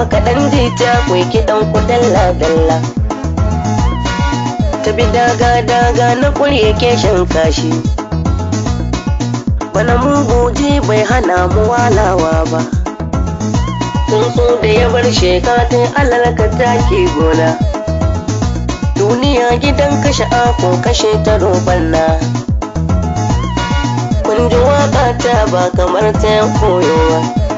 maka ɗan jita kwai kiɗan ku dalla dalla ta bi daga daga na ƙurye ke shan kashi bana muguji bai hana mu walawa ba tsuntsu da ya bar shekatun alalaka take gona duniya gidan kashe ako kashe ta robanna kun ji waka ta ba kamar ta yan koyowa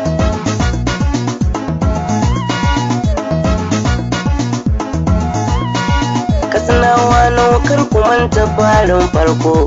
katsinawa naukar kumanta farin farko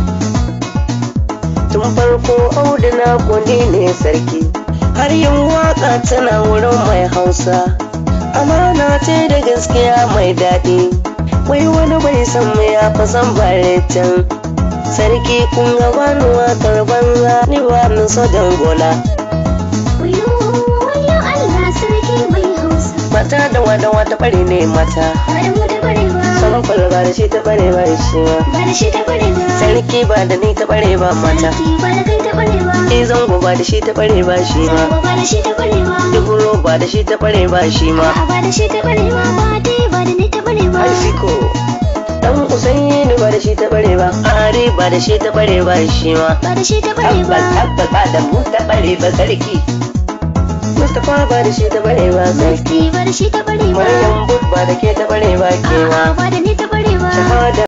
tun farko auduna kudi ne sarki har yin waka tana wurin mai hausa amana ce da gaskiya mai daɗi wai wani bai san mu ya fasan baretin sarki kun ga wani wakar banza ni ba ni so dangola Wayo, wayo Allah sarki mai hausa. mata da wada wata bare ne mata Ba da mu da barewa. sama kwalba da shi ta bare ba shi ma Ba da shi ta barewa. sarki ba da ni ta bare ba mata Sarki ba da kai ta barewa. ni zango ba da shi ta bare ba shi ma Zango ba da shi ta barewa. duburo ba da shi ta bare ba shi ma A'a ba da shi ta barewa. Ba dai ba da ni ta barewa. Arziko dan Usaini ba da shi ta bare ba Ari ba da shi ta bare ba shi ma Ba da shi ta barewa. Tabbas tabbas ba da mu ta bare ba sarki Mustapha ba da shi ta bare ba sarki Mufti ba da shi ta barewa. Maryam Bud ba da ke ta bare ba kewa A'a ba da ni ta barewa. Shahada